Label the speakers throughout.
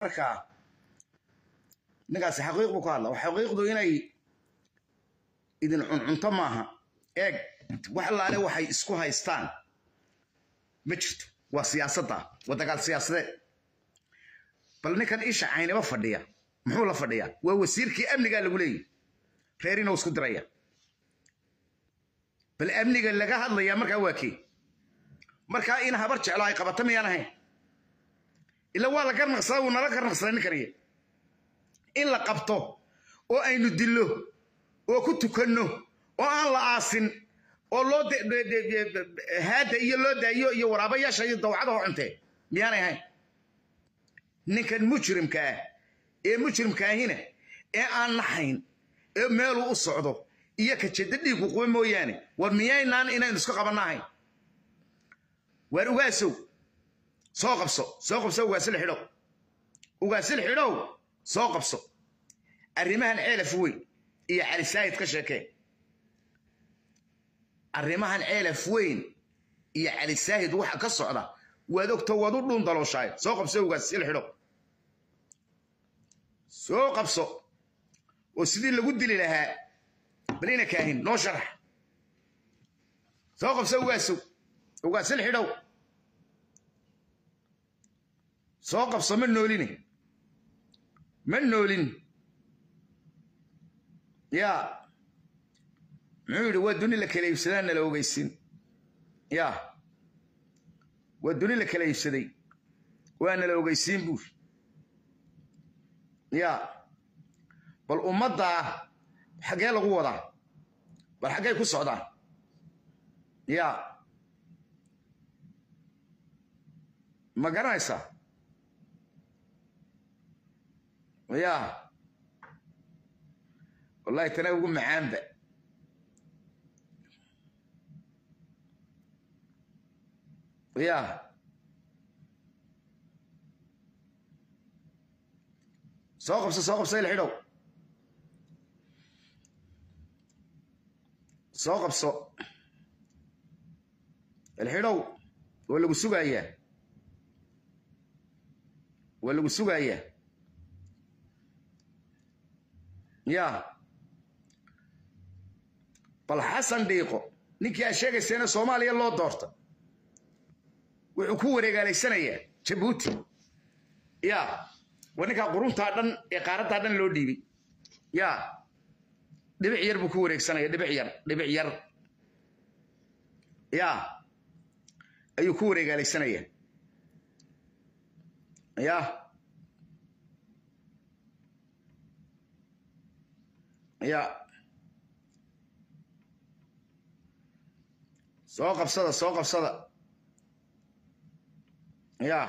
Speaker 1: markaa ninkaasi xaqiiq buu ku hadla xaqiiqdu inay idin cuncunto maaha eeg wax allaale waxay isku haystaan ma jirto waa siyaasadda waa dagaal siyaasadeed bal ninkan isha caynaba fadhiya muxuu la fadhiyaa waa wasiirkii amnigaa lagu leeyahy reerina isku diraya bal amniga laga hadlayaa markaa waa kee markaa in habar jeclo ay qabato miyaan ahayn ila waa la garnaqsaday wuu nala garnaqsaday ninkaniya in la qabto oo aynu dillo oo ku tukanno oo aan la aasin oo loo haada iyo loo daayo iyo waraabayaasha iyo dawcadaho cuntee miyaanay ahayn ninkan mujrimka ah ee mujrimkaahina ee aan naxayn ee meeluu u socdo iyo ka jedda dhiigu quba mooyaane war miyaynaan inaynu isku qabanna ahayn waar ugaasow soo qabso soo qabso ugaasil xidhow ugaasil xidhow soo qabso arrimahan ceelaf weyn iyo cali saahid ka sheekee arrimahan ceelaf weyn iyo cali saahid waxa ka socda waad ogto waad u dhuun dalooshaay soo qabso ugaasil xidhow soo qabso oo sidii lagu dili lahaa balina kaahin noo sharax soo qabso ugaasow ugaasil xidhow soo qabso ma nooline ma noolin yaa muxuu yidhi waa duni la kala iibsadaa nala ogeysin yaa waa duni la kala iibsaday waa nala ogeysiin buur yaa bal ummaddaa xaggee lagu wadaa bal xaggay ku socdaan yaa ma garanaysaa yaa wallahi tana ugu macaanba yaa soo qabso soo qabso il xidhow soo qabso ilxidhow waa lagu sugayaa waa lagu sugayaa yaa bal xasan dhiiqo ninkii aad sheegayseena soomaaliya loo doorta wuxuu ku wareegaalaysanayaa jabuuti yaa waa ninkaa quruntaa dhan ee qaaraddaa dhan loo dhiibay yaa dhibic yar buu ku wareegsanaya dhibic yar dhibic yar yaa ayuu ku wareegaalaysanaya yaa yaa soo qabsada soo qabsada yaa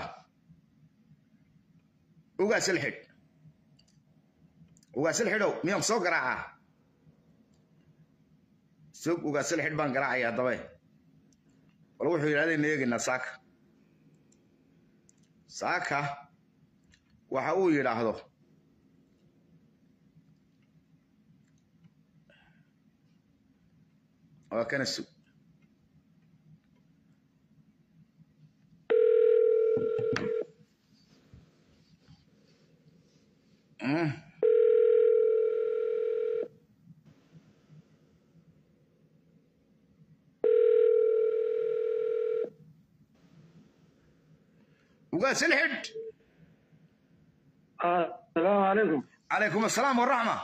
Speaker 1: ugaasil xidh ugaasil xidhow miyaan soo garaacaa sog ugaasil xidh baan garaacaya haddabe bal wuxuu yidhahdaynu eegaynaa saaka saaka waxa uu yidhaahdo waa kana sug ugaasil xidh
Speaker 2: السلام عليكم
Speaker 1: calaykum asalaam waraxma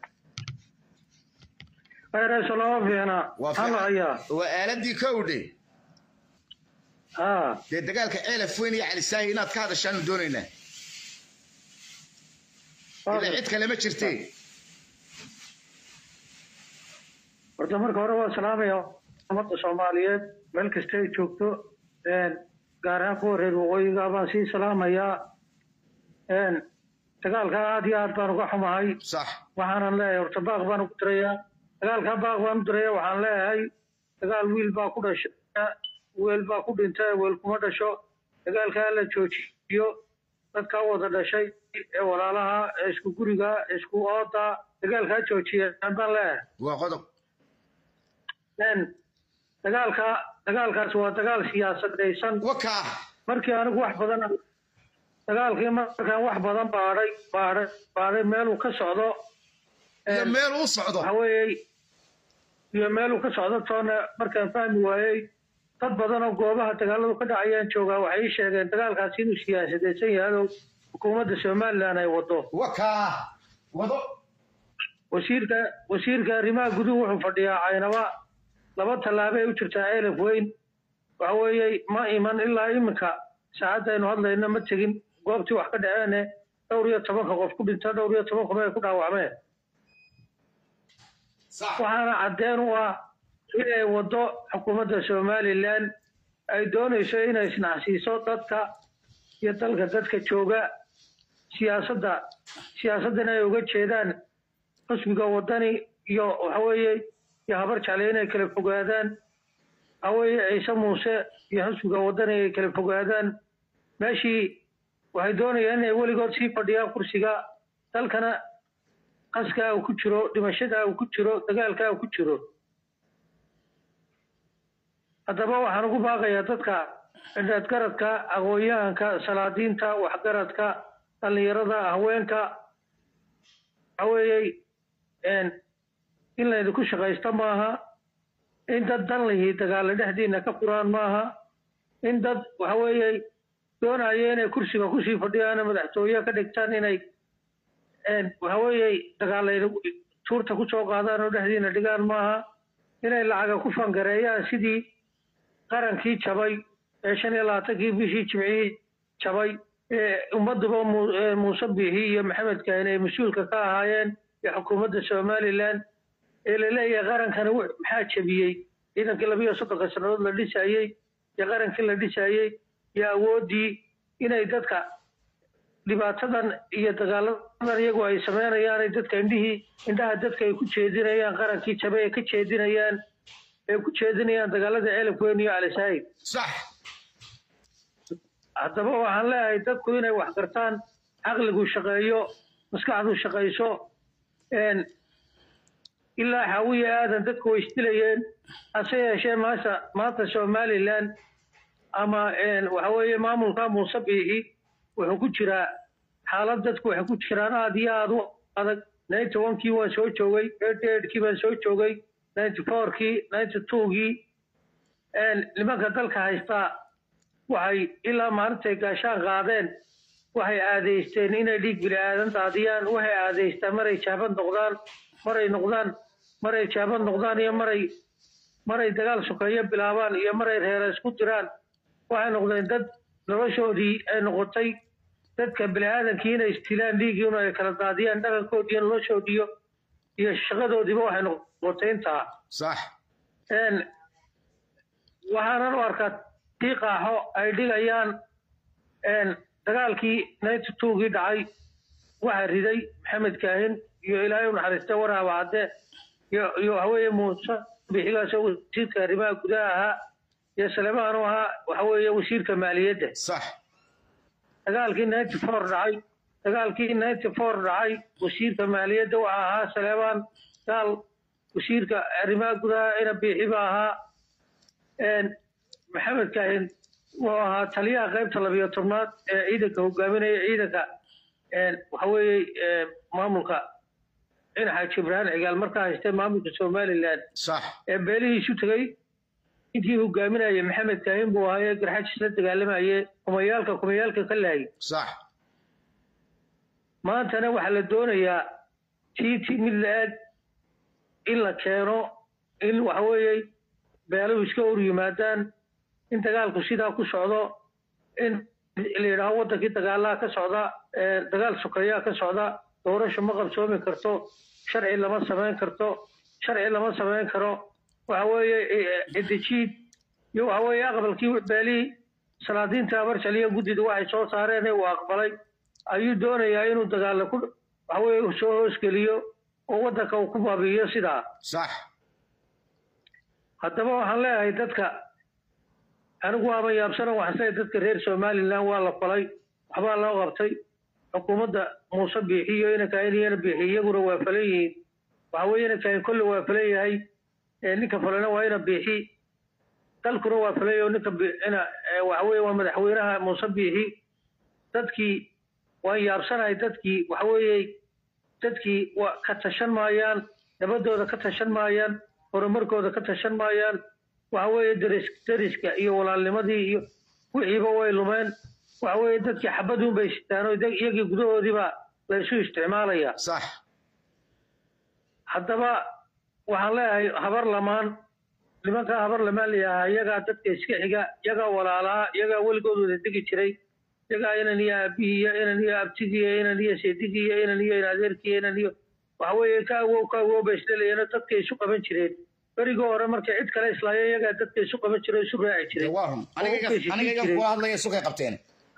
Speaker 2: خير سلام فينا هلا يا
Speaker 1: waa aaladii kowdhe
Speaker 2: ها
Speaker 1: dee dagaalka ceelaf weyn iyo calisaahi inaad ka hadashaanu doonaynaa ila cid kale ma jirtee
Speaker 2: horta marka hore waa salaamaya ummadda soomaaliyeed meel kasta ay joogto gaar ahaan kuwa reer waqooyiga baan sii salaamayaa dagaalka aad iyo aad baan uga xumahay
Speaker 1: sax
Speaker 2: waxaanan leeyahay horta baaq baan ugu dirayaa dagaalka baaq baan u diraya waxaan leeyahay dagaal wiil baa ku dhasha weel baa ku dhinta weel kuma dhasho dagaalka la joojiyo dadkaa wada dhashay ee walaalaha ee isku guriga ee isku ooda dagaalkaa joojiya baan leeyahay
Speaker 1: waa qodob
Speaker 2: dagaalka dagaalkaas waa dagaal siyaasadaysan
Speaker 1: wakaa
Speaker 2: markii anigu wax badan dagaalkii markaan wax badan baadhay baadhay baadhay meeluu ka socdo
Speaker 1: iyo meel u socdo
Speaker 2: waxa weeye iyo meeluu ka socdo toona markaan fahmi waayey dad badan oo goobaha dagaaladu ka dhacayaan joogaa waxay ii sheegeen dagaalkaasi inuu siyaasadaysan yahay oo xukuumadda somalilan ay wado
Speaker 1: wakaa wado
Speaker 2: wasiirka wasiirka arrimaha guduhu wuxuu fadhiyaa caynaba laba tallaabo ay u jirtaa elef weyn waxa weeye ma iman ilaa iminka saacadda aynu hadlayno ma tegin goobtii wax ka dhaceene dhowr iyo tobanka qof ku dhinta dhowr iyo toban qof ay ku dhaawacmeen
Speaker 1: sax
Speaker 2: waxaana caddeen u ah inay waddo xukuumadda somalilan ay doonayso inay isnacsiiso dadka iyo dalka dadka jooga siyaasadda siyaasaddan ay uga jeedaan xusbiga waddani iyo waxaweeye iyo habar jecle inay kala fogaadaan waxaweeye ciise muuse iyo xusbiga waddani ay kala fogaadaan meeshii waxay doonayaan inay weligood sii fadhiyaan kursiga dalkana qaskaa uu ku jiro dhimashadaa uu ku jiro dagaalkaa uu ku jiro haddaba waxaan ugu baaqayaa dadka indhaadgaradka aqoon-yahanka salaadiinta waxgaradka dhallinyarada haweenka waxa weeye in laydinku shaqaysto maaha in dad dan lihi dagaalla dhexdiina ka furaan maaha in dad waxa weeye doonaya inay kursiga kusii fadhiyaan madaxtooye ka dhigtaan inay waxa weeye dagaalayna tuurta kusoo qaadaan oo dhexdiina dhigaan maaha inay lacaga ku fangareeyaan sidii qarankii jabay ee shan iyo labaatankii bishii jimcihii jabay ee ummadduba muuse biixi iyo maxamed kahin ay mas-uulka ka ahaayeen iyo xukuumadda somalilan ee laleeyahay qarankani maxaa jabiyey ciidankii labiyo soddonka sannadood la dhisayey iyo qarankii la dhisayey iyo awooddii inay dadka dhibaatadan iyo dagaaladan iyagu ay sameynayaan dadka indhihii indhaha dadka ay ku jeedinayaan qarankii jabe ay ka jeedinayaan ay ku jeedinayaan dagaalada elef weyn iyo alisaid
Speaker 1: sax
Speaker 2: haddaba waxaan leeyahay dadku inay wax gartaan caqligu shaqeeyo maskaxdu shaqayso ilaa xawiya aadan dadku way isdilayeen hase yeeshee maanta maanta somalilan ama waxa weeye maamulka muuse biixi wuxuu ku jiraa xaalad dadku waxay ku jiraan aada iyo aada u adag ninety onkii waan soo joogay eighty eightkii baan soo joogay ninety fourkii ninety twogii nimanka dalka haystaa waxay ilaa maalintay gaashaan qaadeen waxay aadeysteen inay dhiig bini aadan daadiyaan waxay aadeystaan maray jaaban noqdaan maray noqdaan maray jaaban noqdaan iyo maray maray dagaal sokeeyo bilaabaan iyo maray reera isku diraan waxay noqdeen dad noloshoodii ay noqotay dadka bini aadankii inay istilaan dhiigiinu ay kala daadiyaan dhaqankoodiiyo noloshoodiiyo iyo shaqadoodiiba waxay noqotay intaa
Speaker 1: sax
Speaker 2: waxaanan u arkaa tii qaaxo ay dhigayaan dagaalkii ninety twogii dhacay waxaa riday maxamed kaahin iyo ilaahay u naxariistay waraaba cadde iyo iyo waxaweeye muuse bixigaasoo wasiirka arrimaha gudaha ahaa iyo salemaan u ahaa waxaweeye wasiirka maaliyadda
Speaker 1: sax
Speaker 2: dagaalkii ninety four dhacay dagaalkii ninety four dhacay wasiirka maaliyadda waxaa ahaa salemaan gaal wasiirka arrimaha gudaha ina biixi ba ahaa maxamed kaahin wuxuu ahaa taliyaha qaybta labiyo tobnaad ee ciidanka hogaaminaya ciidanka waxa weeye maamulka cinaxa jibraan cigaal markaa haystay maamulka somalilan
Speaker 1: sax
Speaker 2: ee beelihiisu tegey intii hogaaminaya maxamed kaahin buu ahaa ee garxajis la dagaalamayay kumayaalka kumayaalka ka laayay
Speaker 1: sax
Speaker 2: maantana waxaa la doonayaa tiiti mid la-eg in la keeno in waxa weeye beeluhu iska hor yimaadaan in dagaalku sidaa ku socdo in la yidhaaho waddankii dagaalaha ka socda dagaal sokeeyaa ka socda doorasho ma qabsoomi karto sharci lama samayn karto sharci lama samayn karo waxa weeye cidijiid iyo waxa weeye aqbalkii beelihii salaadiinta abarjaliya guddida waxay soo saareen uu aqbalay ayuu doonayaa inuu dagaalla ku waxa weeye soo hoosgeliyo oo waddanka uu ku baabi'iyo sidaa
Speaker 1: sax
Speaker 2: haddaba waxaan leeyahay dadka anigu waaba yaabsana waxaan leeyahay dadka reer somalilan waa la falay waxbaa loo qabtay xukuumadda muuse biixiyo inankain iyana biixi iyaguna waa falan yihiin waxa weeye inankain kolle waa falan yahay ninka falana waa ina biixi dalkuna waa falay oo ninka ina waxa weeye waa madaxweynaha muuse biixi dadkii waan yaabsanahay dadkii waxa weeye dadkii waa ka tashan maayaan nabadooda ka tashan maayaan horumarkooda ka tashan maayaan waxa weeye deris deriska iyo walaalnimadii iyo wixiiba way lumeen waxa weeye dadkii xabaduun bay sitaan oo dag- iyagii gudahoodiiba la isu isticmaalaya
Speaker 1: sax
Speaker 2: haddaba waxaan leeyahay habar lamaan nimankaa habar lamaan layahaa iyagaa dadka iska xiga iyagaa walaalaa iyagaa weligood wada degi jiray iyagaa inan iyo aabihiiyo inan iyo abtigiiyo inan iyo seedigiiyo inan iyo inadeerkiiyo inan iyo waxa weeye ka awow ka awow bay isleelayeen oo dadka isu qaban jireen berigii hore markay cid kale islaayeen iyagaa dadka isu qaban jiray oo isu raaci jiray
Speaker 1: waa run aniga iga- aniga iga kula hadlaya sukay qabteen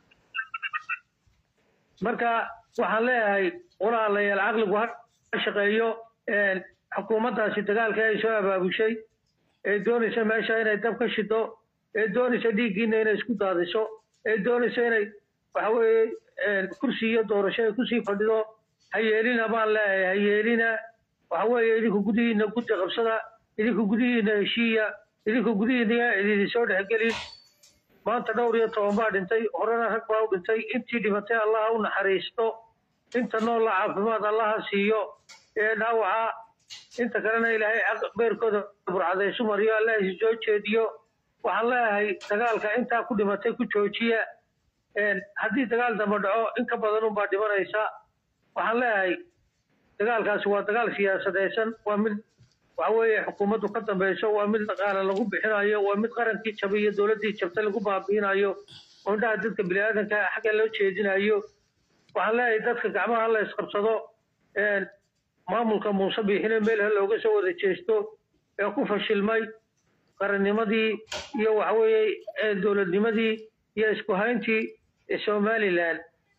Speaker 2: marka waxaan leeyahay walaalayaal caqligu ha shaqeeyo een, xukuumaddaasi dagaalka ay soo abaabushay ee doonaysa meesha inay dab ka shido ee doonaysa dhiiggiina inay isku daadiso ee doonaysa inay waxa weeye een, kursi iyo doorasho ay kusii fadhido ha yeelina baan leeyahay ha yeelina waxa weeye idinku gudihiina guddi qabsada idinku gudihiina heshiiya idinku gudihiina idin soo dhexgelin maanta dhowr iyo toban baa dhintay horena rag baa u dhintay intii dhimatay allaha u naxariisto inta noolla caafimaad allaha siiyo ee dhaawaca inta kalena ilaahay caq- beerkooda burcadaysu mariyo allah isu soo jeediyo waxaan leeyahay dagaalka intaa ku dhimatay ku joojiya een, haddii dagaal dambe dhaco in ka badan unbaa dhimanaysa waxaan leeyahay dagaalkaasi waa dagaal siyaasadaysan waa mid waxa weeye xukuumaddu ka dambeyso waa mid dhaqaale lagu bixinayo waa mid qarankii jabay iyo dowladdii jabtay lagu baabiinayo oo indhaha dadka biniaadanka xagga loo jeedinayo waxaan leeyahay dadka gacmaha la isqabsado een, maamulka muuse biixine meel ha looga soo wada jeesto ee ku fashilmay qarannimadii iyo waxa weeye ee dowladnimadii iyo isku hayntii ee somalilan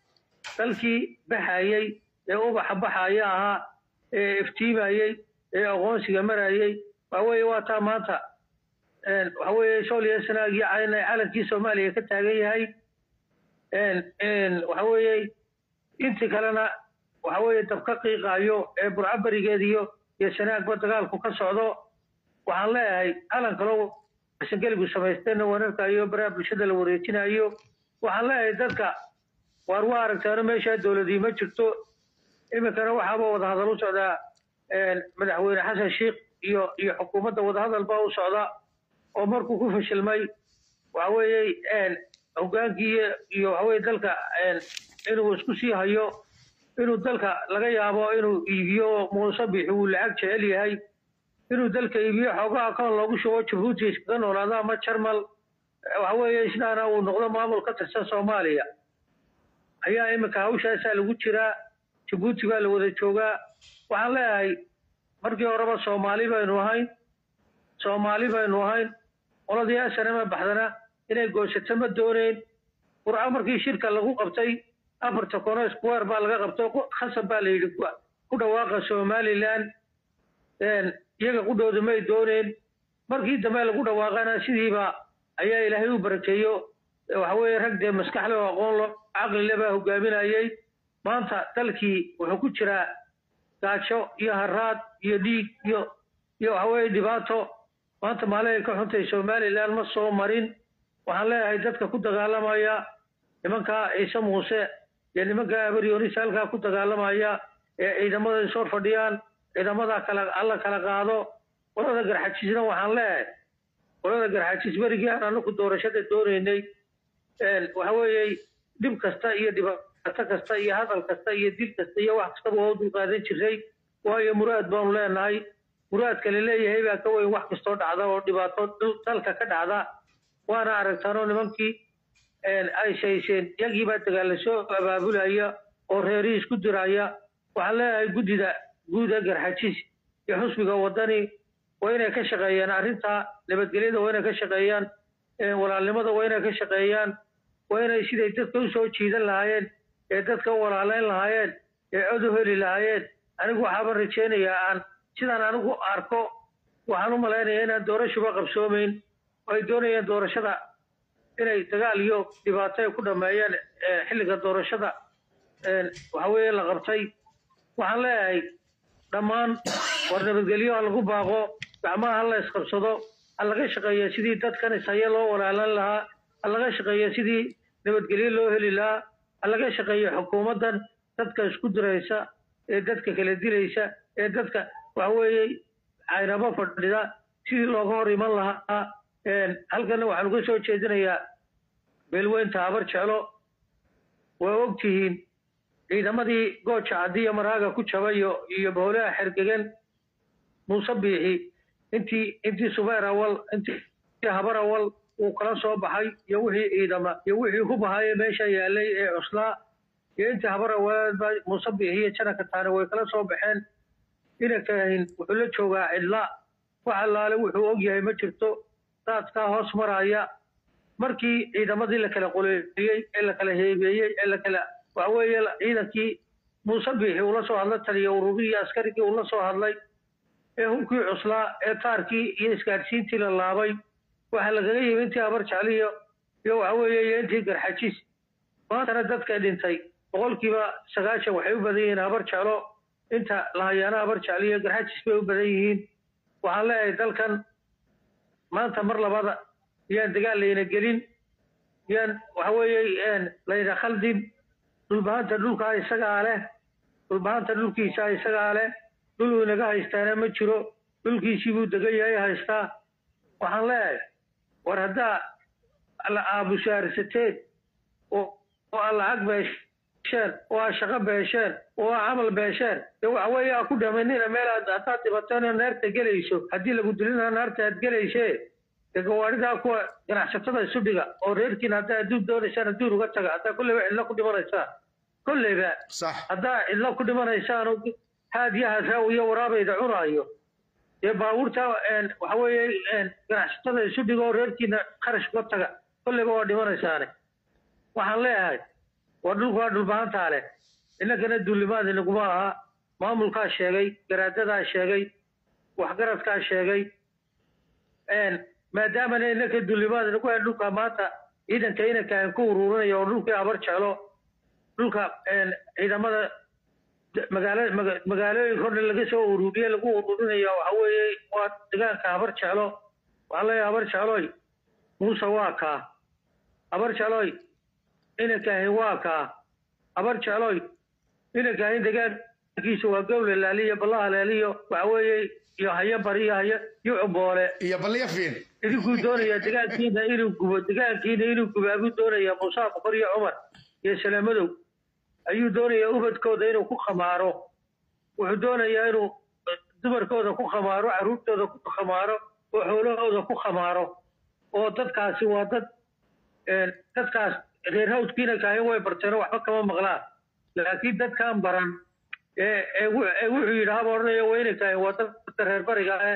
Speaker 2: dalkii baxayey ee ubaxa baxaya ahaa ee iftiimayey ee aqoonsiga marayey waxa weeye waa taa maanta een, waxa weeye sooliya sanaag iyo cayn ay calankii soomaaliya ka taagan yahay een, een, waxa weeye intii kalena waxa weeye dab ka qiiqaayo ee burco berigeediyo iyo sanaagba dagaalku ka socdo waxaan leeyahay calan kaloo sangeligu samaysteenna wanarkayo baraha bulshada la wareejinayo waxaan leeyahay dadka waar waa aragtaano meeshaa dowladii ma jirto iminkana waxaaba wadahadal u socdaa een, madaxweyne xasan sheikh iyo iyo xukuumadda wadahadal baa u socda oo markuu ku fashilmay waxa weeye een, hogaankii iyo- iyo waxa weye dalka een, inuu isku sii hayo inuu dalka laga yaabo inuu iibiyo muuse bixi uu lacag jecel yahay inuu dalka iibiyo xoogaha koon loogu shubo jabuuti iskaga noolaado ama jarmal waxa weeye isnaana uu noqdo maamul ka tirsan soomaaliya ayaa iminka hawshaasaa lagu jiraa jabuuti baa la wada joogaa waxaan leeyahay markii horeba soomaali baynu ahayn soomaali baynu ahayn qoladii asanama baxdana inay goosato ma dooneyn qurco markii shirka lagu qabtay afarta kono square baa laga qabtay qo- khasab baa la yidhi ku- ku dhawaaqa somaliland een, iyaga qudhooda may dooneen markii dambe lagu dhawaaqana sidiiba ayaa ilaahay u barakeeyo waxa weeye rag dee maskaxle oo aqoon lo caqlile baa hogaaminayay maanta dalkii wuxuu ku jiraa gaajo iyo haraad iyo dhiig iyo iyo waxa weeye dhibaato maanta maalin ay ka xuntay somaliland ma soo marin waxaan leeyahay dadka ku dagaalamaya nimankaa ciise muuse iyo nimankaa abaryonis halkaa ku dagaalamaya ee ciidamada isor fadhiyaan ciidamada kala alla kala qaado qolada garxajisna waxaan leeyahay qolada garxajis berigii aan anaku doorashada doonaynay een, waxa weeye dhib kasta iyo dhibaato kasta iyo hadal kasta iyo dil kasta iyo wax kastaba waa u dulqaadan jiray waayo muraad baanu leenahay muraadka la leeyahay baa ka weyn wax kastoo dhacda oo dhibaato dal- dalka ka dhacda waana aragtaanoo nimankii een, ay shayseen yagii baa dagaalla soo abaabulaya oo reerihii isku diraya waxaan leeyahay guddida guuda garxajis iyo xusbiga wadani waa inay ka shaqeeyaan arrinta nabadgelyada waa inay ka shaqeeyaan ee walaalnimada waa inay ka shaqeeyaan waa inay siday dadka u soo jiidan lahaayeen ee dadka u walaaleyn lahaayeen ee cod u heli lahaayeen anigu waxaaban rajaynayaa aan sidaan anigu arko waxaan u malaynayaa inaan doorashuba qabsoomayn oo ay doonayaan doorashada inay dagaal iyo dhibaato ay ku dhameeyaan ee xilliga doorashada een, waxa weeye la qabtay waxaan leeyahay dhammaan war nabadgelyo ha lagu baaqo gacmaha ha la isqabsado ha laga shaqeeya sidii dadkan ishaye loo walaalan lahaa ha laga shaqeeya sidii nabadgelyo loo heli lahaa ha laga shaqeeyo xukuumaddan dadka isku diraysa ee dadka kala dilaysa ee dadka waxa weeye caynabo fadhida sidii looga hor iman lahaa halkana waxaan uga soo jeedinayaa beelweynta habar jeclo waa ogtihiin ciidamadii gooja caddiya maraaga ku jabayo iyo boolaha xergegan muuse biixi intii intii subeer awal intii habar awal uu kala soo baxay iyo wixii ciidama iyo wixii hubahaye meesha yaalay ee cuslaa iyo intii habar awaleedba muuse biixi iyo janaka taane way kala soo baxeen inankahin wuxuu la joogaa cidla wax allaale wuxuu ogyahay ma jirto daadkaa hoos maraya markii ciidamadii la kala qoleeyey ee la kala heebeeyey ee la kala waxa weeye ciidankii muuse biixi uu la soo hadla taliya ururihii askarigii uu la soo hadlay ee hubkii cuslaa ee taarkii iyo isgaadhsiintii la laabay waxaa lagaga yimi intii habar jecliyo iyo waxa weeye iyo intii garxajiis maantana dadka dhintay boqolkiiba sagaashan waxay u badan yihiin habar jeclo inta lahayaana habar jecliyo garxajiis bay u badan yihiin waxaan leeyahay dalkan maanta mar labada yaan dagaal layna gelin yaan waxa weeye layna khaldin dhulbahanta dhulkaa isagaa leh dhulbahanta dhulkiisa isagaa leh dhul uu inaga haystaana ma jiro dhulkiisii buu degan yahay haystaa waxaan leeyahay war haddaa la aabusaarisateen oo aa lacag beesheen oo aa shaqo beesheen oo aa camal beesheen dee waxa weeye aa ku dhamanina meel aad haddaad dhibateena naarta gelayso haddii lagu dilina naarta aad gelaysee dee gawaaridaa kuwa ganacsatada isu dhiga oo reerkiina haddaa adduun doonaysaan adduun uga taga haddaa kolleyba cidlo ku dhimanaysaan kolleyba
Speaker 1: sax
Speaker 2: haddaa cidlo ku dhimanaysaan haadyaha raawiyo waraabayda cunaayo dee baabuurta waxa weeye ganacsatada isu dhigo oo reerkiina kharash uga taga kolleyba waa dhimanaysaane waxaan leeyahay waa dhulku waa dhulbahantaa leh innagana duulimaad inaguma aha maamulkaa sheegay garaadadaa sheegay waxgaradkaa sheegay maadaamana innaka duulimaad inagu hayn dhulka maanta ciidanka inanka aan ku ururinaya oo dhulkii habar jeclo dhulka ciidamada magaala magaalooyinka o dhan laga soo ururiye lagu ururinaya waxa weeye waa degaanka habar jeclo waxaan leeyahay habar jecloy muuse waa kaa habar jecloy inankaahin waa kaa habar jecloy inankaahin degaankiisa waa gowle laaliyo ballaha laaliyo waxa weeye iyo hayo bari iyo hayo iyo cuboole
Speaker 1: iyo balliya fiin
Speaker 2: idinkuu doonaya degaankiina inuu gubo degaankiina inuu gubaabuu doonaya muuse boqor iyo cumar iyo salaamadow ayuu doonayaa ubadkooda inuu ku khamaaro wuxuu doonayaa inuu dumarkooda ku khamaaro carruurtooda ku khamaaro oo xoolahooda ku khamaaro oo dadkaasi waa dad dadkaas reer hawdkiina kaahin way barteen oo waxba kama maqlaan laakiin dadkaan baran ee ee wuxuu yidhi haba odhanaya wayna kaahin waa dadka reer bariga ee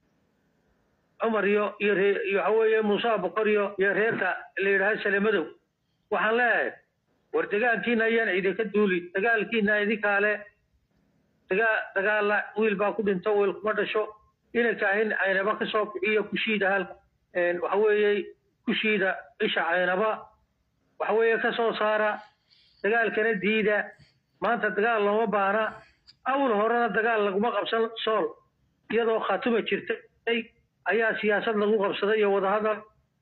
Speaker 2: cumar iyo iyo ree iyo waxa weeye muuse boqor iyo iyo reerka la yidhaha salamadow waxaan leeyahay war dagaalkiina ayaan idinka duulin dagaalkiina idinkaale dagaa dagaalla wiil baa ku dhinto wiil kuma dhasho inankaahin caynaba ka soo bixiyo kushiida hal waxa weeye kushiida isha caynaba waxa weeye ka soo saara dagaalkana diida maanta dagaal looma baana awl horena dagaal laguma qabsan sool iyadoo khatuma jirtay ayaa siyaasad lagu qabsaday iyo wadahadal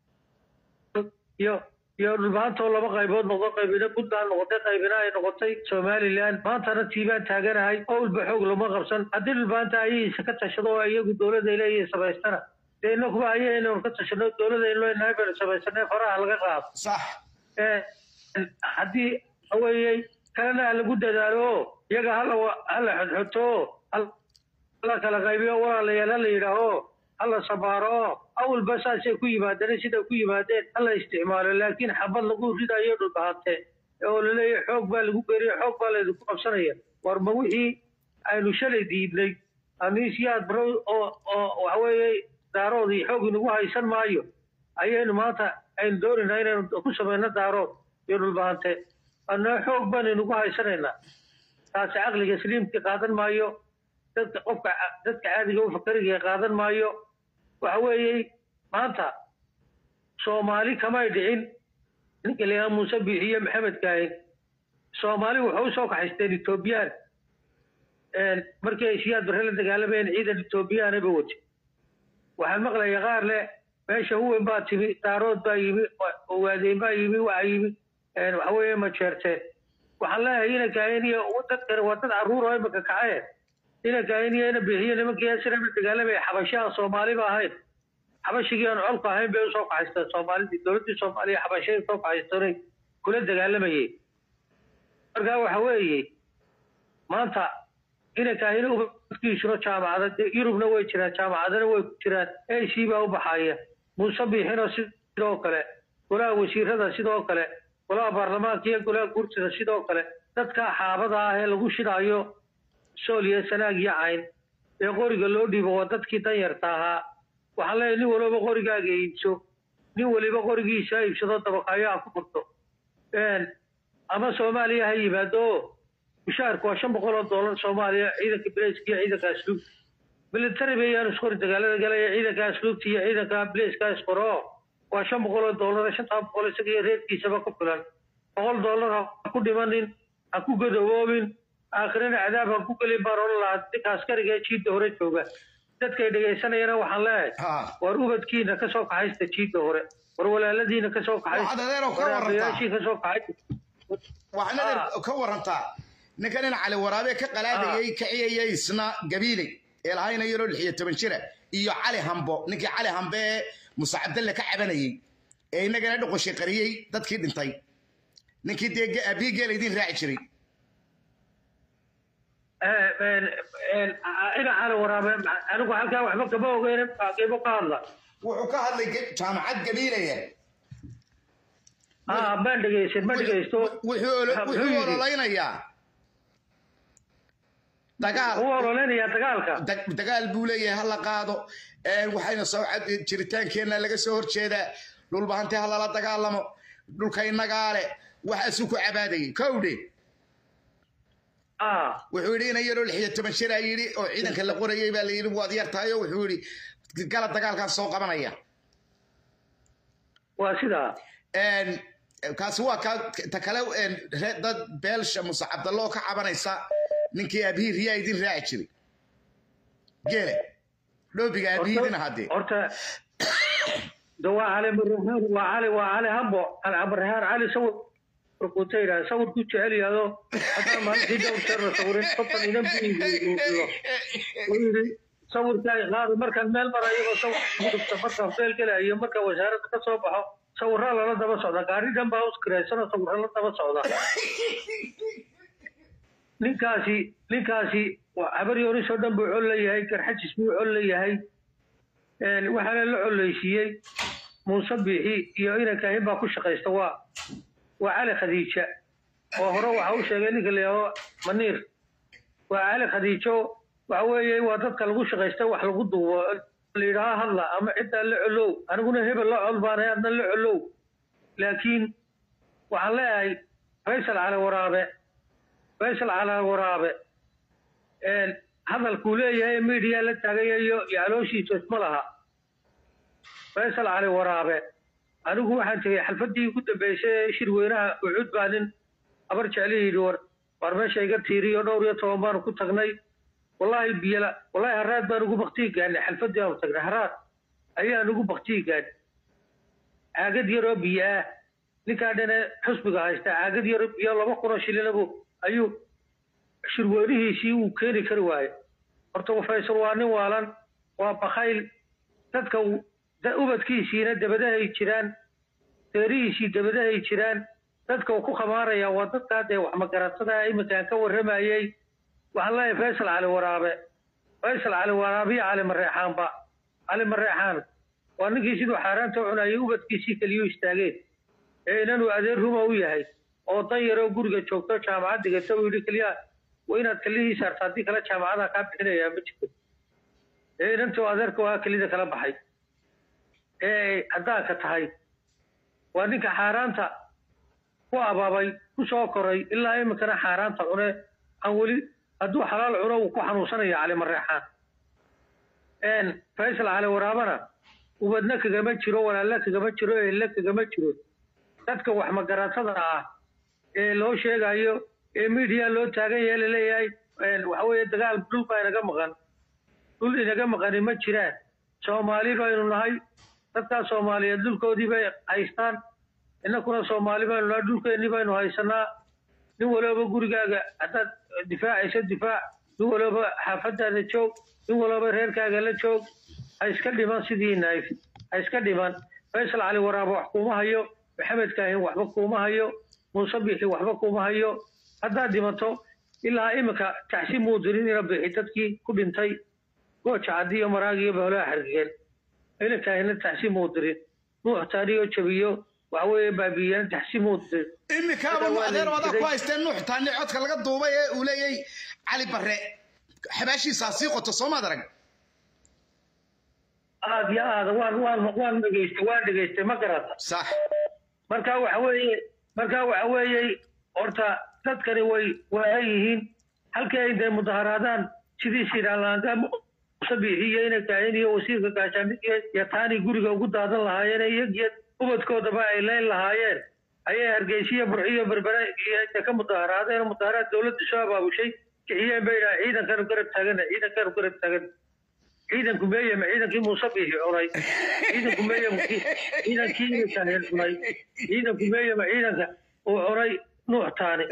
Speaker 2: iyo iyo dhulbaantoo laba qaybood noqdo qaybina puntland noqotay qaybina ay noqotay somalilan maantana tiibaan taaganahay owlba xoog lama qabsan haddii dhulbaanta ayahiisa ka tashado oo iyagu dowladda leeyihin samaystana dee inakuba ayaynu ka tashano dowladda inleenahay baynu samaysanay faraha laga qaado
Speaker 1: sax
Speaker 2: haddii waxaweeye kalena ha lagu dadaalo oo iyaga hala hala xodxoto oo hala kala qaybiyo walaalayaal hala yidhaaho hala sabaaro oo awalba saasay ku yimaadeen sida ku yimaadeen hala isticmaalo laakiin xabad lagu ridayo dhulbahante oo laleeyahay xoog baa lagu geriyo xoog baa laydinku qabsanaya war ma wixii aynu shalay diidnay amiisiyaad baro oo oo waxaweeye daaroodii xoog inagu haysan maayo ayaynu maanta aynu doonaynaa inaynu ku samayno daarood iyo dhulbahante anaa xoog baan inagu haysanaynaa taasi caqliga saliimka qaadan maayo dadka qofka dadka caadiga u fakariga qaadan maayo waxa weeye maanta soomaali kamay dhicin ninka la yidhaha muuse biixiyo maxamed kaahin soomaali waxay usoo kaxaysteen etoobiyaan markii ay siyaad barre la dagaalamayeen ciidan etoobiyaanaba wati waxaan maqlaya qaar leh meesha huwen baa timi daarood baa yimi waadeyn baa yimi waxaa yimi waxa weeye majeerteen waxaan leeyahay ina kaahiniya dadkani waa dad carruur oo imika kacaye ina kaahiniya ina bixiyo nimankii asrama dagaalamaya xabashaha soomaaliba ahayn xabashigii aan colka ahayn bay usoo kaxaysteen soomaalidii dowladdii soomaaliya xabashay usoo kaxaystoonay kula dagaalamayay marka waxa weeye maanta ina kaahina ubadkiisuna jaamacada yurubna way jiraan jaamacadana way ku jiraan ac baa u baxaya muuse biixina sidoo kale golaha wasiirada sidoo kale golaha baarlamaanka iyo golaha guurtida sidoo kale dadka xaabada ah ee lagu shidaayo sool iyo sanaag iyo cayn ee qoriga loo dhiibo waa dadkii danyarta ahaa waxaan leeyahay nin waliba qorigaaga iibso nin waliba qorigiisa ha iibsado dabaqaayo ha ku furto ama soomaaliya ha yimaado mushaharku waa shan boqol oo doolar soomaaliya ciidanka bilayska iyo ciidanka asluubta military bayaan isqori dagaalada galaya ciidanka asluubta iyo ciidanka bilayska isqoro waa shan boqol oo doolar shantaa boqol isaga iyo reerkiisaba ku filan boqol doolar ha ku dhimanin ha ku godoboobin aakhirina cadaab ha ku gelin baan odhan lahaa ninka askariga ee jiidda hore jooga dadkay dhegaysanayana waxaan leeyahay
Speaker 1: ha
Speaker 2: war ubadkiina ka soo kaxaysta jiidda hore war walaaladiina ka soo
Speaker 1: Waxaad adeer oo ka
Speaker 2: war
Speaker 1: warantaa.
Speaker 2: aabayaashii ka soo kaxaysta
Speaker 1: waxaan
Speaker 2: Ah.
Speaker 1: adeer ka warantaa ninkan in cali waraabe ka qalaadayay kaciyayay isna gabiiley ee lahayna yaroo lix iyo toban jira iyo cali hambo ninkii cali hambe ee muuse cabdalle ka cabanayey ee innagana dhoqoshay qariyey dadkii dhintay ninkii dee ge- abii geela idiin raaci jiray
Speaker 2: ina cali waraabe anigu halkaa waxba kama ogeyn qiimo ka hadla
Speaker 1: wuxuu ka hadlay ge- jaamacad gabiilaya
Speaker 2: ah baan dhegaysan ma dhegaysto
Speaker 1: wuxuu olo-
Speaker 2: Wuxuu
Speaker 1: wuxuu
Speaker 2: yidhi?
Speaker 1: ololeynayaa dagaal
Speaker 2: u ololeynayaa dagaalka
Speaker 1: dag- dagaal buu leeyahay ha la qaado Ee, waxayna soo cad- jiritaankeenna laga soo horjeedaa dhulbahante ha lala dagaalamo dhulka innagaa leh waxaasuu ku cabaadayay kowdhe
Speaker 2: ah
Speaker 1: wuxuu yidhi ina yaroo lix iyo toban jiraa yidhi oo ciidanka la qorayay baa la yidhi waad yar tahay oo wuxuu yidhi gala dagaalkaan soo qabanaya
Speaker 2: waa sidaa
Speaker 1: Een, kaasi waa ka ta kale een, ree- dad beelsha muse cabdallo oo ka cabanaysa ninkii abhii riyaa idin raaci jiray geele dhoobiga abhiidina haddee
Speaker 2: horta de waa cali marrehaan waa cali waa cali hambo alcamarrehaan cali sawir rukuta yidhaha sawirku jecel yahdo haddaan maalintii dhowr jeer la sawirin qofkan inan buiilo uu yidhi sawirkaa qaado markaan meel marayaba sawir ugu dhigta markaan feel gelayo marka wasaaradda ka soo baxo sawirraa lala daba socda gaari dhan baa uskiraysano sawirra la daba socda ninkaasi ninkaasi waa habaryoonis oo dhan buu col leeyahay garxajis buu col leeyahay Een, waxaana la coleysiiyey muuse biixi iyo inankaahin baa ku shaqaysta waa waa cali khadiija oo hore waxa u sheegay ninka la yidhaahdo maniir waa cali khadiijo waxa weeye waa dadka lagu shaqaysta wax lagu duubo la yidhaaha hadla ama ciddaa la colow aniguna hebel la col baanahay adna la colow laakiin waxaan leeyahay faysal cali waraabe faysal cali waraabe een, hadalkuu leeyahay media la taagayayo iyo calooshiisa isma laha faysal cali waraabe anigu waxaan tegey xalfadii ugu dambeysay ee shirweynaha ucud baa nin habar jecli yidhi war war meesha iga tiiriyo dhowr iyo toban baanu ku tagnay wallaahi biyala wallaahi haraad baan ugu baktiyi gaadnay xalfadii aanu tagnay haraad ayaan ugu baktiyi gaadhnay caagad yaroo biyo ah ninkaa dhane xusbiga haysta caagad yaroo biyo laba kunoo shilinabu ayuu shirweynihiisii uu keeni kari waaye horta faysal waa nin waalan waa bakayl dadka uu- da- ubadkiisiina dabadahay jiraan deerihiisii dabadahay jiraan dadka uu ku khamaaraya waa dadkaa dee wax magaratada iminkaan ka warramayey waxaan leeyahay faysal cali waraabe faysal cali waraabe iyo cali mareexaanba cali mareexaan waa ninkii siduu xaaraanta u cunayay ubadkiisii keliyu istaageen ee inanuu adeer ruma u yahay oo dan yaroo guriga joogto jaamacad dhigata uu yidhi keliya waa inaad kelihii saarta haddii kale jaamacadaa kaa bixinayaa ma jirto ee inantuu adeerka waa kelida kala baxay ee haddaanka tahay waa ninka xaaraanta ku abaabay ku soo koray ilaa iminkana xaaraanta cune aan weli hadduu xalaal cuno uu ku xanuunsanaya cali mareexaan een faysal cali waraabana ubadna kagama jiro walaalle kagama jiro ehle kagama jiro dadka wax magaratada ah ee loo sheegayo ee media loo taagan yahay laleeyahay een waxa weeye dagaal dhul baa inaga maqan dhul inaga maqani ma jiraan soomaali baynu nahay dadkaa soomaaliyeed dhulkoodii bay haystaan innakuna soomaali baynu nahay dhulkeennii baynu haysanaa nin walooba gurigaaga haddaad difaacayso difaac nin walooba xaafadaada joog nin walooba reerkaaga la joog ha iska dhiman sidii naif ha iska dhiman faysal cali waraaba wax kuuma hayo maxamed kaahin waxba kuuma hayo muuse bixi waxba kuuma hayo haddaad dhimato ilaa iminka tacsi muu dirin ina bixi dadkii ku dhintay gooja caddi iyo maraag iyo baholaha xargeen ina kaahina tacsi muu dirin nuux taaniyo jabiyo waxa weeye baabiiyana tacsi muu dirin
Speaker 1: imikaaba
Speaker 2: Hadda waa
Speaker 1: adeer
Speaker 2: la
Speaker 1: wadaa ku
Speaker 2: jiray.
Speaker 1: haysteen nuux taani codka laga duubay ee uu leeyay cali barre xabaashiisaa sii qoto soomaad arag
Speaker 2: aad iyo aad waan waan waan dhegaystay waan dhegaystay ma garata
Speaker 1: sax
Speaker 2: marka waxa weeye marka waxa weeye horta dadkani way waahan yihiin halkii ay dee mudaharaadaan sidii siralaanda musabiixi iyo ina kaahin iyo wasiirka gaashaandhig iyo taani guriga ugu daadan lahaayeen iyagiyo ubadkoodaba ay leyn lahaayeen ayay hargeysiyo burxiyo berbere iyo intay ka mudaharaadeen mudaharaad dowladda soo abaabushay kiciyeen bay idhaha ciidankanu garab taagana ciidankanu garab taagan ciidanku meeye ma ciidankii muuse biixi cunay ciidanku meeye ma ci- ciidankii ina kaahin cunay ciidanku meeye ma ciidanka uu cunay nuux taani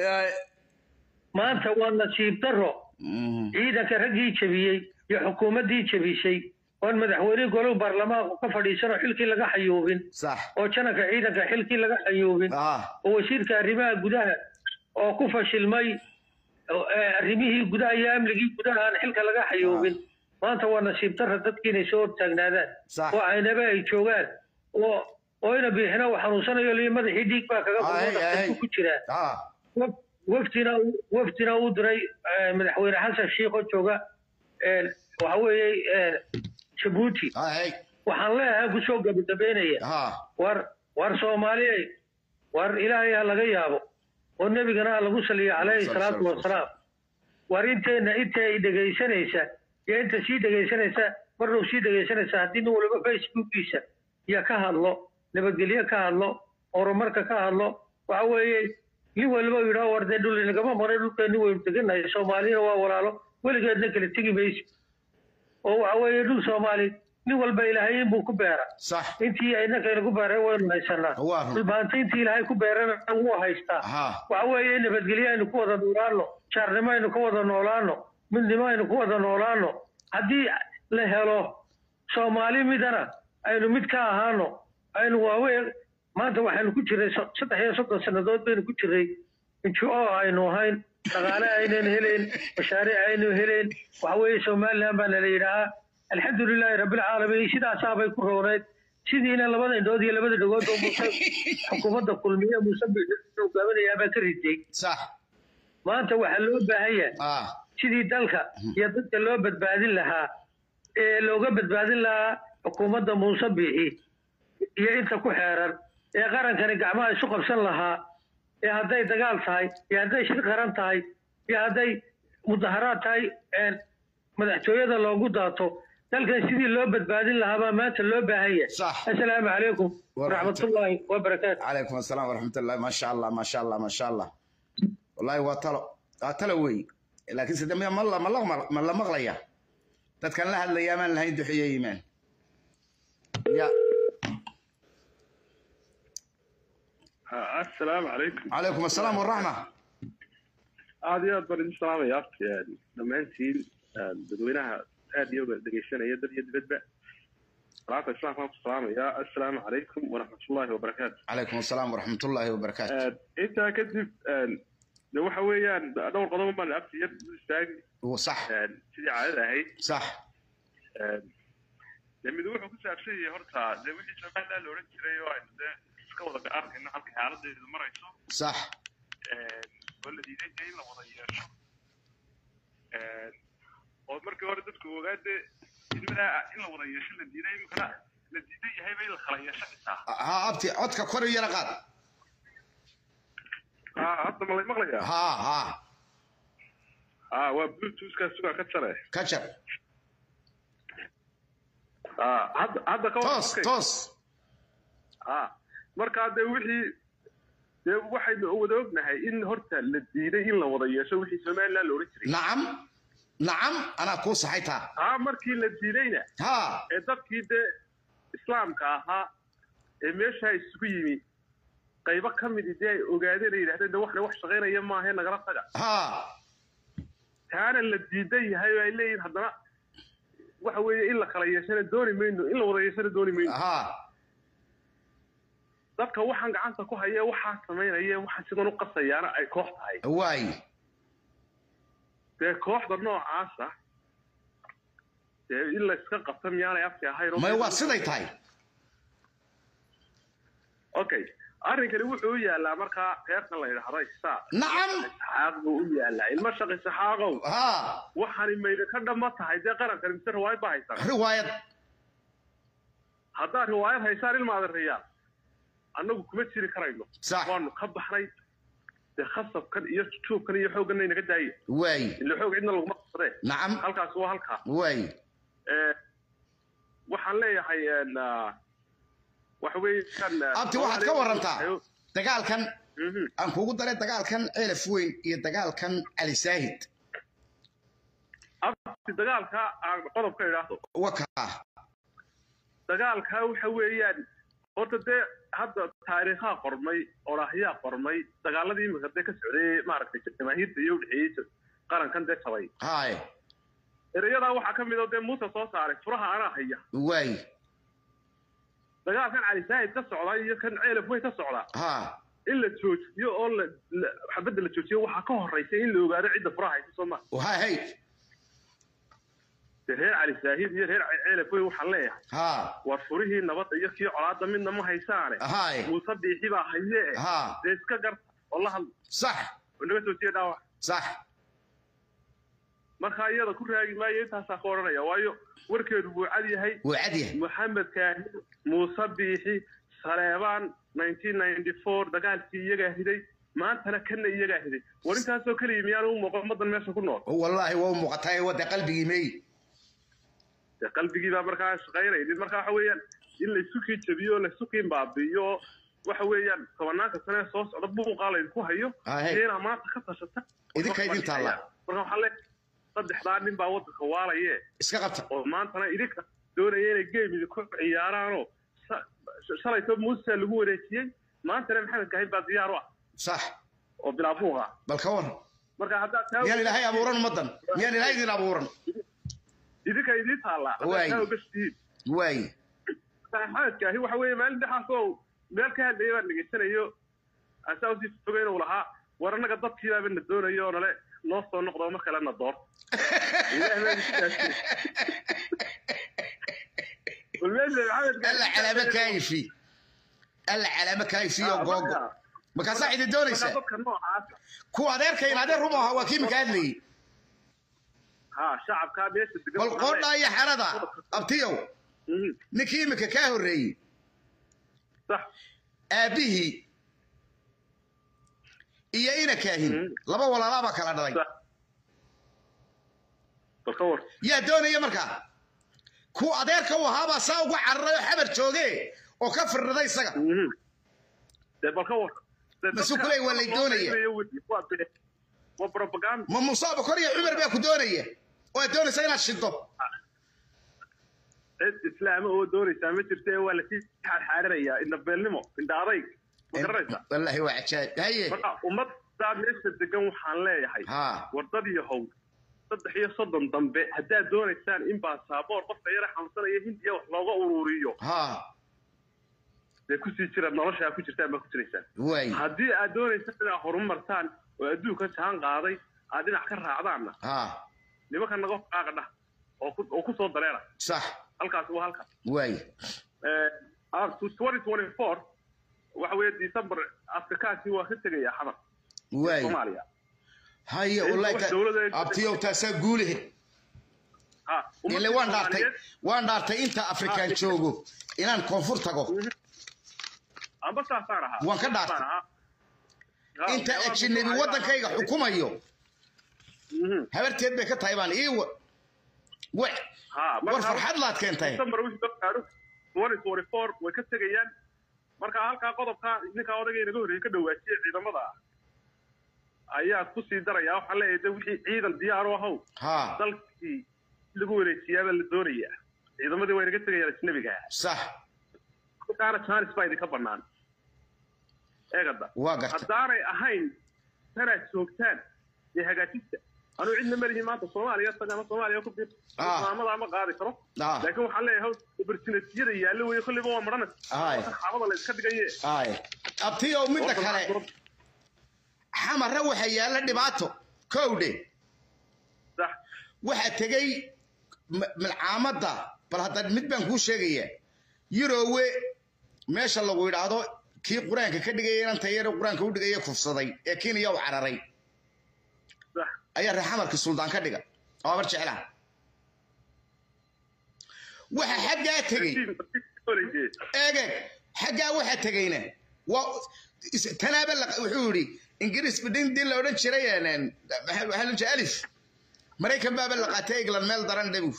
Speaker 2: maanta waa nasiib darro ciidanka raggii jebiyey iyo xukuumaddii jebisay oon madaxweyne golow baarlamaanku ka fadhiisanoo xilkii laga xayuubin
Speaker 1: sax
Speaker 2: oo jananka ciidanka xilkii laga xayuubin
Speaker 1: ah
Speaker 2: oo wasiirka arrimaha gudaha oo ku fashilmay oo, eh, arrimihii gudaha iyo amnigii gudaha aan xilka laga xayuubin maanta waa nasiib darra dadkii inay soo hortaagnaadaan
Speaker 1: Sax.
Speaker 2: oo aynaba ay joogaan oo oo ina biixina uu xanuunsanayo liyo madaxii dhiig baa kaga
Speaker 1: Ay,
Speaker 2: kulmo
Speaker 1: ay.
Speaker 2: dhaqtarku ku jiraa
Speaker 1: ah
Speaker 2: waf- wafdina wafdina uu diray eh, madaxweyne xasan sheikh oo jooga eh, waxa weeye eh, jabuuti
Speaker 1: ay
Speaker 2: waxaan leeyahay kusoo gabagabeynaya
Speaker 1: ha
Speaker 2: war war soomaaliyey war ilaahay ha laga yaabo oo nebigana ha lagu saliyo calayhi
Speaker 1: Sal-
Speaker 2: salaatu
Speaker 1: sal-
Speaker 2: wasalaam war inteenna inta ay dhegaysanaysa iyo inta sii dhegaysanaysa marnuu sii dhegaysanaysa haddii nin waliba facebookiisa iyo ka hadlo nabadgelyo ka hadlo horumarka ka hadlo waxa weeye nin waliba uu yidhaho war dee dhul inagama maray dhulkeenni waynu teganahay soomaaliyana waa walaalo weligeedna kala tegi mayso oo waxa weeye dhul soomaali nin walba ilaahay inbuu ku beera
Speaker 1: sax
Speaker 2: intii aynakayna ku beeray waynu haysanaa
Speaker 1: Waa run.
Speaker 2: dhulbaanta intii ilaahay ku beerana wuu haystaa
Speaker 1: ha
Speaker 2: waxa weeye nabadgelyo aynu ku wada noolaano jaarnimo aynu ku wada noolaano midnimo aynu ku wada noolaano haddii la helo soomaali midana aynu mid ka ahaano aynu waaweyn maanta waxaynu ku jirnay so- saddex iyo soddon sannadood baynu ku jirnay injo aynu ahayn dhaqaale aynan helayn mashaariic aynu helayn waxa weeye somaliland baa nala yidhaahaa alxamdulilaahi rabbilcaalamiin sidaasaabay ku rooneyd sidiina labada indhood iyo labada dhagood oo muuse xukuumadda kulmiye muuse hogaaminayaa baa ka riday
Speaker 1: sax
Speaker 2: maanta waxaa loo baahan yahay
Speaker 1: ah
Speaker 2: sidii dalka iyo dadka loo badbaadin lahaa ee looga badbaadin lahaa xukuumadda muuse biixi iyo inta ku xeeran ee qarankani gacmaha isu qabsan lahaa ee hadday dagaal tahay iyo hadday shir qaran tahay iyo hadday mudaharaad tahay een madaxtooyada loogu daato dalkan sidii loo badbaadin lahaa baa maanta loo baahan yahay
Speaker 1: Sax.
Speaker 2: assalaamu calaykum waraxmatullaahi wabarakaatu
Speaker 1: عليكم السلام ورحمة الله ما شاء الله ما شاء الله ما شاء الله والله وطلع وطلع وي لكن سيدنا ما الله ما الله ما الله مغلية تذكر لها الأيام اللي هي دحية إيمان يا
Speaker 3: asalaamu calaykum
Speaker 1: عليكم السلام والرحمة
Speaker 3: aad iyo aad baan idin salaamaya afti dhammaantiin dadweynaha aad iyo dhegeysanaya dad iyo dibadba salaata islaamka waan ku salaamaya assalaamu calaykum waraxmatullaahi wabarakaatu
Speaker 1: عليكم السلام ورحمة الله وبركاته
Speaker 3: intaa kadib de waxa weeyaan dhowr qodob baan afti yar u istaagi
Speaker 1: وصح
Speaker 3: sidii caadada ahayd
Speaker 1: صح
Speaker 3: de mid wuxuu ku saabsan yahay horta de wixii somaliland la odhan jiray oo aynu de iska wada arkayno halka xaaladeedu marayso
Speaker 1: صح
Speaker 3: oo la diiday dee in la wada yeesho oo markii hore dadku ogaade idmadaa in la wada yeesho la diiday imikana la diidan yahayba in la kala yeesho xitaa
Speaker 1: ها أبتي عدك كوري يرقاد
Speaker 3: ha hadda ma lay maqlayaa
Speaker 1: ها ها
Speaker 3: ha waa bluetoothkaa sugaa ka jare
Speaker 1: كشر
Speaker 3: ha hadda hadda ka
Speaker 1: توس
Speaker 3: okay.
Speaker 1: توس
Speaker 3: ha markaa dee wixii dee waxaynu wada ognahay in horta la diiday in la wada yeesho wixii somaliland la odhan jiray
Speaker 1: نعم نعم أنا كو صحيتها
Speaker 3: ha markii la diidayna
Speaker 1: ها
Speaker 3: ee dadkii dee islaamka ahaa ee meeshaa isugu yimi qaybo ka midi dee ay ogaadeen ay yidhahdeen de waxna wax shaqaynaya maahe nagala taga
Speaker 1: ha
Speaker 3: taana la diidan yahay oo ay leeyihin haddana waxa weeye in la kala yeeshana dooni mayno in la wada yeeshana dooni mayno
Speaker 1: ha
Speaker 3: dadka waxaan gacanta ku haya waxaa samaynaya waxaan sidan u qasayaana ay koox tahay
Speaker 1: waay
Speaker 3: dee kooxda noocaasa dee in la iska qabta miyaanay afki ahayn oo-
Speaker 1: may waa siday tahay
Speaker 3: okay arrinkani wuxuu u yaalaa markaa reerkan la yidhaahdo isaaq
Speaker 1: nacam
Speaker 3: isxaaq buu u yaalaa ilmo shaq isxaaqow
Speaker 1: ha
Speaker 3: waxani mayda ka dhamma tahay dee qarankani mise riwaayad baa haysan
Speaker 1: riwaayad
Speaker 3: haddaad riwaayad haysaan ilma adeerayaan annagu kuma jiri karayno
Speaker 1: sax
Speaker 3: waanu ka baxnay dee khasabkan iyo tuubkan iyo xoogganna inaga daaye
Speaker 1: waay
Speaker 3: ila xoog cidna laguma qabsadee
Speaker 1: nacam
Speaker 3: halkaas waa halkaa
Speaker 1: waay
Speaker 3: Eh, waxaan leeyahay en, ah, waxa weeyaan ah,
Speaker 1: abti waxaad ka warantaa
Speaker 3: Ayo,
Speaker 1: dagaalkan
Speaker 3: mhm.
Speaker 1: aan kugu daray dagaalkan ceelaf weyn iyo dagaalkan cali saahid
Speaker 3: abti dagaalka aan qodobka idhaahdo
Speaker 1: wakaa
Speaker 3: dagaalka waxa weeyaan horta dee hadda taariikhaa qormay oraahyaa qormay dagaaladii imika dee ka socday maaragtay jamaahiirta iyo udhexeeyey qarankan dee jabay
Speaker 1: haye
Speaker 3: erayadaa waxaa ka mid oo dee muuse soo saaray furaha anaa haya
Speaker 1: waay
Speaker 3: dagaalkan cali saahid ka socda iyo kan ceelaf weyn ka socda
Speaker 1: ha
Speaker 3: in la joojiyo oo la la- xabadda la joojiyo waxaa ka horraysa in la ogaado cidda furaha haysa soo ma
Speaker 1: hay
Speaker 3: dee reer cali saahid iyo reer ceelaf weyn waxaan leeyahay
Speaker 1: ha
Speaker 3: war furihii nabadda iyo kii colaadda midna ma haysaane
Speaker 1: haye
Speaker 3: muuse biixi baa haye
Speaker 1: ha
Speaker 3: dee iska garta oo la hadla
Speaker 1: sax
Speaker 3: oo naga joojiya dhaawac
Speaker 1: sax
Speaker 3: marka iyada ku raagi maayo intaasaa ka odhanaya waayo warkeedu buu cad yahay
Speaker 1: wuu cad yahay
Speaker 3: maxamed kaahi muuse biixi saleebaan dagaalkii iyagaa hiday maantana kana iyagaa hiday war intaasoo keliya miyaanu u muuqan ummaddan meesha ku nool
Speaker 1: wallaahi waa u muuqataa wadda qalbigii meey
Speaker 3: dee qalbigii baa markaa shaqaynaynin marka waxa weeyaan in laysu kii jabiyo laysu kii baabi'iyo oo waxa weeyaan tobanaanka sane soo socda buuqaa laydinku hayo
Speaker 1: Ahe.
Speaker 3: iyo inaa maanta ka tashata
Speaker 1: Idinka idin taalla.
Speaker 3: marka waxaa leeyahay saddexdaa nin baa waddanka waalaye
Speaker 1: iska qabta
Speaker 3: oo maantana idinka doonaya inay geemida ku ciyaaraanoo sa- shalayto muuse lagu wareejiyey maantana maxamed kahin baa diyaar u ah
Speaker 1: sax
Speaker 3: oo bilaabuuq ah
Speaker 1: bal ka war
Speaker 3: marka haddaad taa
Speaker 1: miyaan ilaahay abuuran ummaddan miyaan ilaahay idin abuuran
Speaker 3: idinka idiin taallaa
Speaker 1: Waay.
Speaker 3: haddaad taa ogashihiin
Speaker 1: waay
Speaker 3: maxamed kaahi waxa weeye maalin dhexaas oo meel ka hadlaya baan dhegaysanayo asaa usii fogeyn uu lahaa war annaga dadkiibaaba na doonayo oo nale noo soo noqdo mar kale na door Ilaahay baa idinku dhaafiyey. Bal meesha maxamed Kaahi-
Speaker 1: alla calaamo kaayifi alla calaamo kaayifi oo googo markaasaa idin doonaysaa
Speaker 3: marka dadka noocaasa
Speaker 1: kuwa adeerkayn adeer rum ahaa waa kii minka hadlayey
Speaker 3: ha shacabkaa meesha degan
Speaker 1: bal
Speaker 3: waxaa
Speaker 1: qoodhaa iyo xerada abtiyow
Speaker 3: Mhm,
Speaker 1: ninkii iminka kaa horreeyey
Speaker 3: sax
Speaker 1: aabbihii iyo ina kaahin
Speaker 3: Mm.
Speaker 1: laba walaalaabaa kala dhalay
Speaker 3: sax bal ka war
Speaker 1: yaa doonaya markaa ku adeerka u ahaabaa saa uga cararay oo xabar jooge oo ka firriday isaga
Speaker 3: Mhm. dee bal ka war Dee
Speaker 1: Masu
Speaker 3: dadka-
Speaker 1: kuley waa lay doonaya.
Speaker 3: waa been. waa propaganda
Speaker 1: ma muuse abukar iyo cumar baa ku doonaya oo aad doonaysa inaad shido
Speaker 3: cid islaama oo doonaysaa ma jirta ee waa lasii xaarxaaranayaa indhabeelnimo indha adayg ma garanaysaa
Speaker 1: wallaahi waa cajaab haye
Speaker 3: marka ummaddaa meesha degan waxaan leeyahay
Speaker 1: ha
Speaker 3: wardad iyo how saddex iyo soddon dambe haddaad doonaysaan in baasaboor qofka yara xanuunsanaya hindiya wax looga ururiyo
Speaker 1: ha
Speaker 3: dee kusii jira noloshaa ku jirtaan baa ku jiraysaan
Speaker 1: waay
Speaker 3: haddii aad doonaysaan inaad horumartaan oo adduunka jaan qaaday aad dhinac ka raacdaanna
Speaker 1: ha
Speaker 3: nimanka naga qaaqa dhah oo ku oo ku soo dareera
Speaker 1: sax
Speaker 3: halkaas waa halkaas
Speaker 1: waay
Speaker 3: up to 2024 waxa weeye december afrikaankii waa ka tegaya xamar
Speaker 1: waay
Speaker 3: soomaaliya
Speaker 1: haye
Speaker 3: Wax
Speaker 1: wallaahi
Speaker 3: dowladda-
Speaker 1: abtiyow taasaa guulehe
Speaker 3: ha
Speaker 1: ile waan dhaartay waan dhaartay inta afrikaan joogo inaan koonfur tago
Speaker 3: amba saasaan ahaa
Speaker 1: Waan ka dhaartay.
Speaker 3: Saasaan ahaa. Ha,
Speaker 1: inta
Speaker 3: meelaha
Speaker 1: ajnabi
Speaker 3: dadka
Speaker 1: waddankayga
Speaker 3: waxay-
Speaker 1: xukumayo
Speaker 3: Mhm.
Speaker 1: habarteed bay ka tahay baan ii wa wa-
Speaker 3: ha
Speaker 1: war
Speaker 3: marka
Speaker 1: farxad laad keentay
Speaker 3: december wixii dad gaadho 2024 way ka tegayaan marka halkaa qodobka ninkaa odagay naga horreeyey ka dhawaajiyey ciidamada ayaa ku sii daraya waxaa leeyahay de wixii ciidan diyaar u ahow
Speaker 1: ha
Speaker 3: dalkii lagu wareejiyaabaa la doonayaa ciidamadii way naga tegayaan ajnabiga
Speaker 1: sax
Speaker 3: halkaana jaanis baa idinka bannaan eegada
Speaker 1: waa garta
Speaker 3: haddaanay ahayn tanaad joogtaan iyo hagaajista anuu cidna malihi maanta soomaaliya tag ama soomaaliya ku bir
Speaker 1: Ah.
Speaker 3: maamada ama qaadi karo
Speaker 1: Ah.
Speaker 3: laakiin waxaan leeyahay opportunitiyada yaallo weeye kolliba waa maranaysa
Speaker 1: Aye.
Speaker 3: xaabada la iska dhigaye
Speaker 1: ay abtiyow midda kale xamarre waxa yaalla dhibaato kowdhe
Speaker 3: sax
Speaker 1: waxaa tegey ma- malcaamadda bal hadda mid baan kuu sheegaya yurowe meesha lagu yidhaahdo kii qur-aanka ka dhigaya inanta yare qur-aanka u dhigaya kufsaday ee kenya u cararay
Speaker 3: sax
Speaker 1: ayaa reer xamarkii suldaan ka dhiga oo abar jeclaha waxa xaggaa tegey eege xaggaa waxa tegeyna waa is- tanaaba la- wuxuu yidhi ingiriis bidindin la odhan jiray een, maxaa waxaa la jiray alif maraykan baaba la qaatay england meel daran dhabu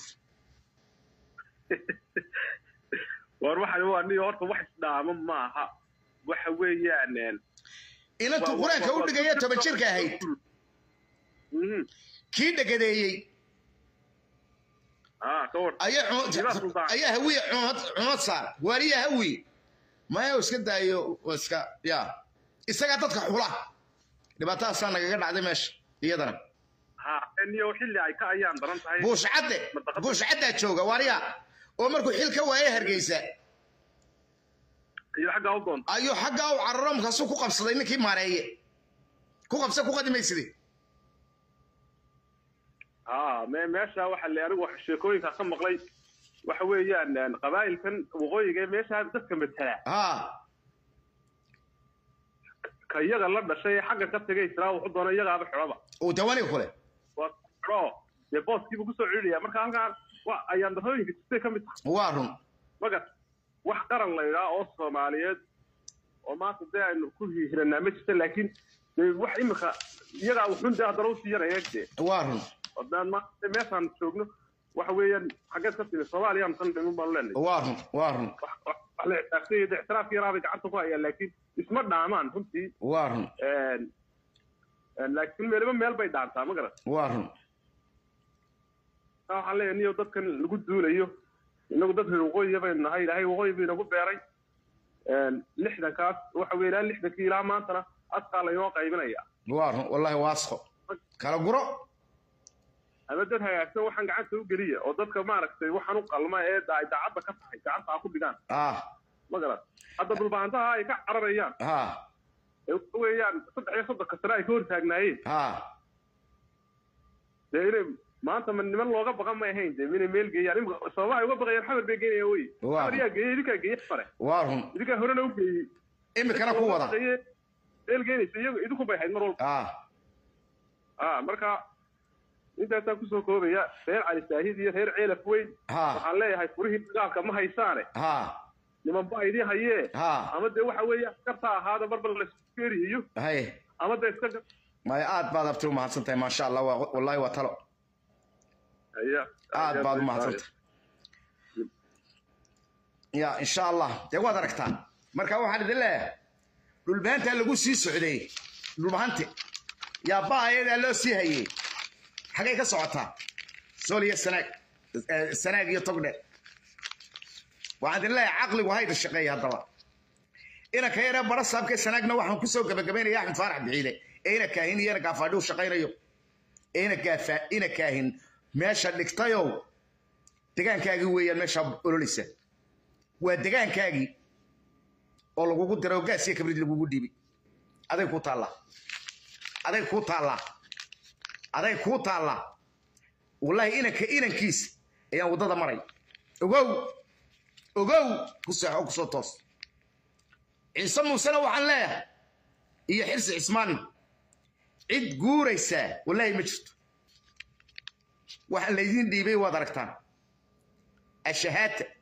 Speaker 3: war waxan waa niyo horta wax isdhaamo maaha waxa weeyaan een,
Speaker 1: inantuu qur-aanka u dhigaya toban jirka ahayd
Speaker 3: Mhm.
Speaker 1: kii dhagadeeyey
Speaker 3: ah ka war
Speaker 1: ayaa
Speaker 3: Sidaas
Speaker 1: cumad-
Speaker 3: u baahan.
Speaker 1: ayaa hawiye cumad cumad saar waaliya hawi maya iska daayo oo iska ya isagaa dadka xula dhibaatadaasaa nagaga dhacday meesha iyadana
Speaker 3: ha niyo xilli ay ka ayaan daran tahay
Speaker 1: buushcadde buushcaddaa jooga waarya oo markuu xil ka waaye hargeysa
Speaker 3: iyo xaggaa u doonta
Speaker 1: ayuu xaggaa u cararo markaasuu ku qabsaday ninkii maareeye ku qabsa ku qadimayside
Speaker 3: ah me meesha waxa le anigu wax sheekooyinkaa ka maqlay waxa weeyaan een, qabaa'ilkan waqooyiga ee meesha dadka matala
Speaker 1: ha
Speaker 3: ka iyaga la dhashay ee xagga ka tegay israa wuxuu doona iyagaaba xidhaba
Speaker 1: uu dawani kule
Speaker 3: waa xidho dee booskiibu kusoo celinayaa marka halkaan wa ayaan darooyinka jirtay ka mid tahay
Speaker 1: waa run
Speaker 3: magat wax qaran la idhaa oo soomaaliyeed oo maanta dee aynu ku hihiranaa ma jirta laakiin dee wax imika iyagaa wuxun dee haddana usii yaraya dee
Speaker 1: waa run
Speaker 3: haddaan maanta meeshaan joogno waxa weeyaan xaggeed ka timi soomaaliyaan tan dhimin baanu leenahay
Speaker 1: waa run waa run
Speaker 3: wax wax- wax la ixtiraafsan iyo dee ixtiraafka yaraabay gacanta ku hayaan laakiin isma dhaamaan runtii
Speaker 1: waa run
Speaker 3: een, een, laakiin meeliba meel bay dhaantaa ma garan
Speaker 1: waa run
Speaker 3: taa waxaan leeyahay niyo dadkan lagu duulayo inagu dad reer waqooyiya baynu nahay ilaahay waqooyi buu inagu beeray een, lixdankaas waxa weeye ilaa lixdankii ilaa maantana askaa laynoo qaybinaya
Speaker 1: waa run wallahi waasqo kala guro
Speaker 3: ama dad hagaagsan waxaan gacanta u geliya oo dadka maaragtay waxaan u qalma ee da- ay daacadda ka tahay gacanta ha ku dhigaan
Speaker 1: ah
Speaker 3: ma garan hadda dhulbaantaha ay ka cararayaan
Speaker 1: ha
Speaker 3: ee waxa weeyaan saddex iyo soddonka sane ay ka hor taagnaayeen
Speaker 1: ha
Speaker 3: dee inay maanta ma niman looga baqa may ahayn dee inay meel geeyaan imika sababaha ay uga baqayaan xamar bay geynayaan wey
Speaker 1: Waa.
Speaker 3: xamar yaa geeyey idinkaa geeye fare
Speaker 1: waa run
Speaker 3: idinkaa horena u geeyey
Speaker 1: imikana ku wada
Speaker 3: Baqaye, meel geynaysa iyagu idinku bay ahayd mar walba
Speaker 1: ah
Speaker 3: ah marka intaasaan kusoo koobaya reer cali saahid iyo reer ceelaf weyn
Speaker 1: ha
Speaker 3: waxaan leeyahay furihii dagaalka ma haysaane
Speaker 1: ha
Speaker 3: niman ba idin hayee
Speaker 1: ha
Speaker 3: ama dee waxa weeye askarta ahaada marba laiskeeriyo
Speaker 1: hay
Speaker 3: ama dee iska
Speaker 1: maya aad baad abti u mahadsan tahay maasha allah waa wallahi waa talo
Speaker 3: Aya.
Speaker 1: aad baad u mahadsan tahay ya insha allah dee waad aragtaan marka waxaan idin leeyahay dhulbahantaa lagu sii socday dhulbahante yaa ba ayadaa loo sii hayey xagay ka socotaa sool iyo sanaag eh, sanaag iyo togdhe waxaan idin leeyahay caqligu hayda shaqeeya haddaba inanka yaree bara saabkee sanaagna waxaan kusoo gabagabaynaya axmed faarax bixiile ee ina kaahin iyo ina gaafaadhi u shaqaynayo ee ina gaafa ina kaahin meesha dhigtayow degaankaagii weeyaan meesha ololeysa waa degaankaagii oo lagugu diro oo gaas iyo kabrid lagugu dhiibay aday kuu taallaa aday kuu taallaa aday kuu taallaa wallahi inanka inankiisa ayaan waddada maray ogow ogow ku seexo kusoo toos ciise muusena waxaan leeyahay iyo xirsi cismaan cid guuraysaa wallahi ma jirto waxa laydiin dhiibay waad aragtaan ashahaata